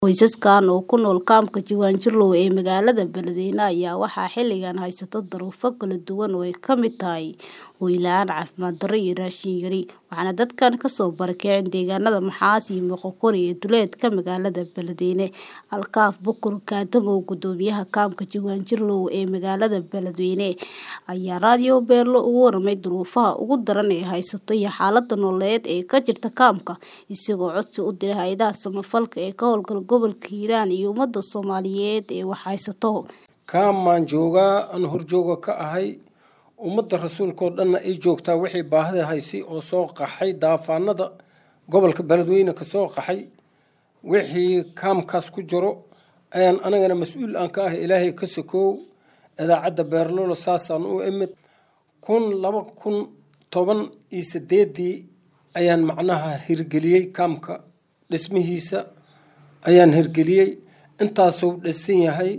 Qoysaskan oo ku nool kaamka Jiwanjiro ee magaalada Beledweyne ayaa waxaa xilligan haysta duruufo kala duwan oo ay ka mid tahay hoy la'aan, caafimaad darro iyo raashin yari, waxaana dadkan ka soo barakaceen deegaanada Maxaas iyo Moqokori ee duleedka magaalada Beledweyne. Alkaaf Bukur Kaadamow, guddoomiyaha kaamka Jiwanjiro ee magaalada Beledweyne, ayaa Radio Beelo uga warramay duruufaha ugu daran ee haysta iyo xaaladda nololeed ee ka jirta kaamka, isagoo codsi u diray hay'adaha samafalka ee ka howlgala gobolka Hiiraan iyo ummadda Soomaaliyeed ee wax haysta. kaamaan joogaa aan horjooga ka ahay ummadda rasuulka oo dhanna ay joogtaa wixii baahida haysay oo soo qaxay daafaanada gobolka beledweyne ka soo qaxay wixii kaamkaas ku jiro ayaan anagana mas-uul aan ka ahay ilaahay ka sokoow idaacadda beerlolo saasaan u imid kun laba kun toban iyo sideedii ayaan macnaha hirgeliyey kaamka dhismihiisa ayaan hirgeliyey intaasuu dhisan yahay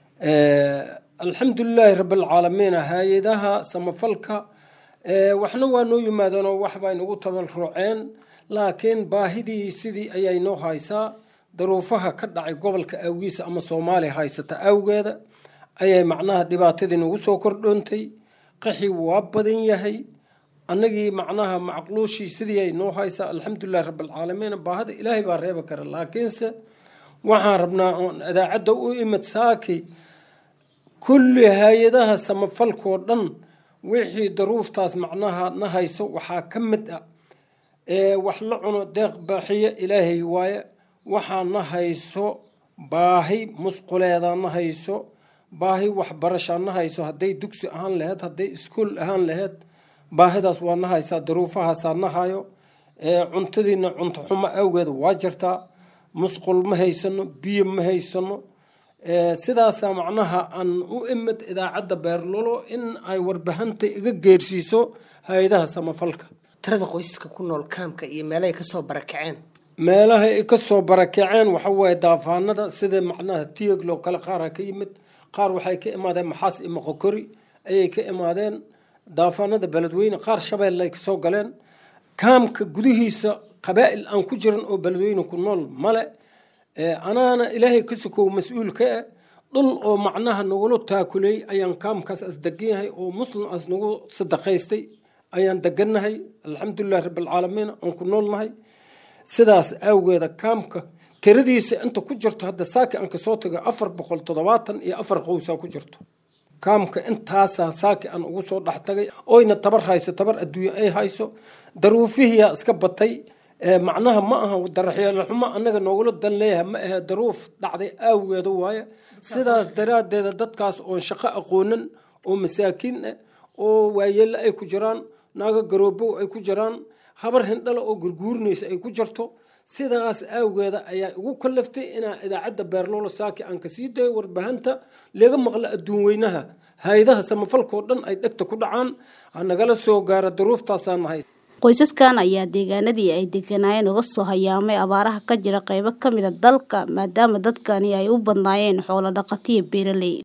alxamdulilaahi rabbilcaalamiin hay-adaha samafalka waxna waa noo yimaadeen oo waxbay nagu tabalruceen laakiin baahidii sidii ayay noo haysaa daruufaha ka dhacay gobolka awgiisa ama soomaaliya haysata awgeeda ayay macnaha dhibaatadii nagu soo kordhoontay qaxi waa badan yahay annagii macnaha macquushii sidii ay noo haysaa alxamdulilahi rabbilcaalamiin baahida ilaahay baa reebi kara laakiinse waxaan rabnaa oon idaacadda u imid saaki kulli hay-adaha samafalkoo dhan wixii daruuftaas macnaha na hayso waxaa ka mid ah wax la cuno deeq baaxiye ilaahay waaye waxaa na hayso baahi musquleeda na hayso baahi waxbarashaa na hayso hadday dugsi ahaan laheyd hadday iskuol ahaan laheyd baahidaas waa na haysaa daruufahaasaa na hayo cuntadiina cunto xumo awgeed waa jirtaa musqul ma haysano biyo ma haysano sidaasaa macnaha aan u imid idaacadda beerlolo in ay warbahanta iga geersiiso hay-adaha samafalka tirada qoysaska ku nool kaamka iyo meelahay kasoo barakaceen meelaha ay kasoo barakaceen waxa waaye daafaanada sida macnaha tiyaglo kale qaara ka yimid qaar waxay ka imaadeen maxaas iyo moqokori ayay ka imaadeen daafaanada beledweyne qaar shabeelle ay kasoo galeen kaamka gudihiisa qabaa'il aan ku jiran oo beledweyne ku nool male anaana ilaahay ka sokow mas-uul ka eh dhul oo macnaha nagula taakuley ayaan kaamkaas as degan yahay oo muslim as nagu sadaqaystay ayaan degannahay alxamdulilahi rabbilcaalamiin aan ku noolnahay sidaas awgeeda kaamka tiradiisa inta ku jirto hadda saaki aan kasoo tago afar boqol toddobaatan iyo afar qowsaa ku jirto kaamka intaasaa saaki aan ugu soo dhex tagay oyna tabar hayso tabar adduunya ay hayso daruufihiyaa iska batay macnaha ma aha daraxyeelxumo annaga noogula dan leeyahay ma ahe daruuf dhacday aawgeeda waaye sidaas daraaddeeda dadkaas oon shaqo aqoonan oo masaakiin ah oo waayeelle ay ku jiraan naago garoobow ay ku jiraan habar hindhale oo gurguurinaysa ay ku jirto sidaas aawgeeda ayaa igu kalaftay inaa idaacadda beerlolo saaki aan kasii dayo warbahanta laga maqlo adduun weynaha hay-adaha samafalkao dhan ay dhegta ku dhacaan hanagala soo gaara daruuftaasaan nahay qoysaskan ayaa deegaanadii ay deganaayeen uga soo hayaamay abaaraha ka jira qaybo ka mid a dalka maadaama dadkani ay u badnaayeen xoolo dhaqatiyo beeraley